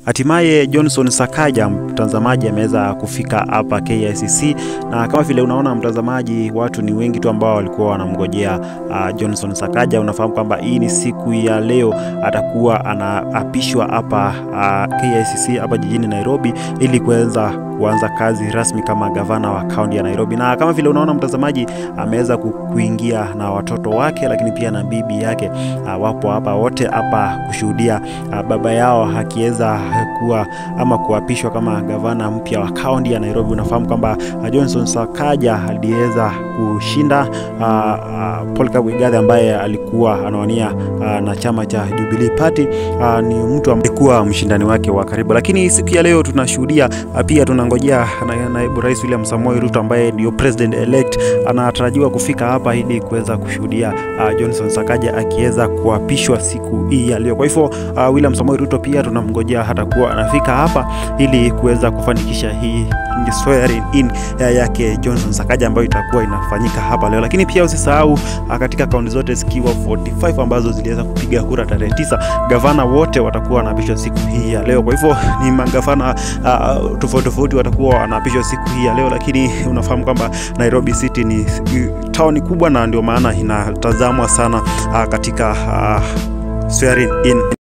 Hatimaye Johnson Sakaja mtazamaji ameweza kufika hapa KICC, na kama vile unaona mtazamaji, watu ni wengi tu ambao walikuwa wanamngojea uh, Johnson Sakaja. Unafahamu kwamba hii ni siku ya leo atakuwa anaapishwa hapa uh, KICC hapa jijini Nairobi ili kuweza kuanza kazi rasmi kama gavana wa kaunti ya Nairobi. Na kama vile unaona mtazamaji, ameweza kuingia na watoto wake, lakini pia na bibi yake uh, wapo hapa wote hapa kushuhudia uh, baba yao akiweza kuwa ama kuapishwa kama gavana mpya wa kaunti ya Nairobi. Unafahamu kwamba uh, Johnson Sakaja aliweza kushinda uh, uh, Paul Kagwe ambaye alikuwa anawania uh, na chama cha Jubilee Party uh, ni mtu alikuwa mshindani wake wa karibu, lakini siku ya leo tunashuhudia uh, pia tunangojea naibu rais William Samoei Ruto ambaye ndio president elect anatarajiwa kufika hapa ili kuweza kushuhudia uh, Johnson Sakaja akiweza kuapishwa siku hii ya leo. Kwa hivyo uh, William Samoei Ruto pia tunamngojea hata kuwa anafika hapa ili kuweza kufanikisha hii swearing in yake Johnson Sakaja ambayo itakuwa inafanyika hapa leo, lakini pia usisahau uh, katika kaunti zote zikiwa 45 ambazo ziliweza kupiga kura tarehe tisa, gavana wote watakuwa wanaapishwa siku hii ya leo. Kwa hivyo ni magavana uh, tofauti tofauti watakuwa wanaapishwa siku hii ya leo, lakini unafahamu kwamba Nairobi City ni tauni kubwa na ndio maana inatazamwa sana uh, katika uh, swearing in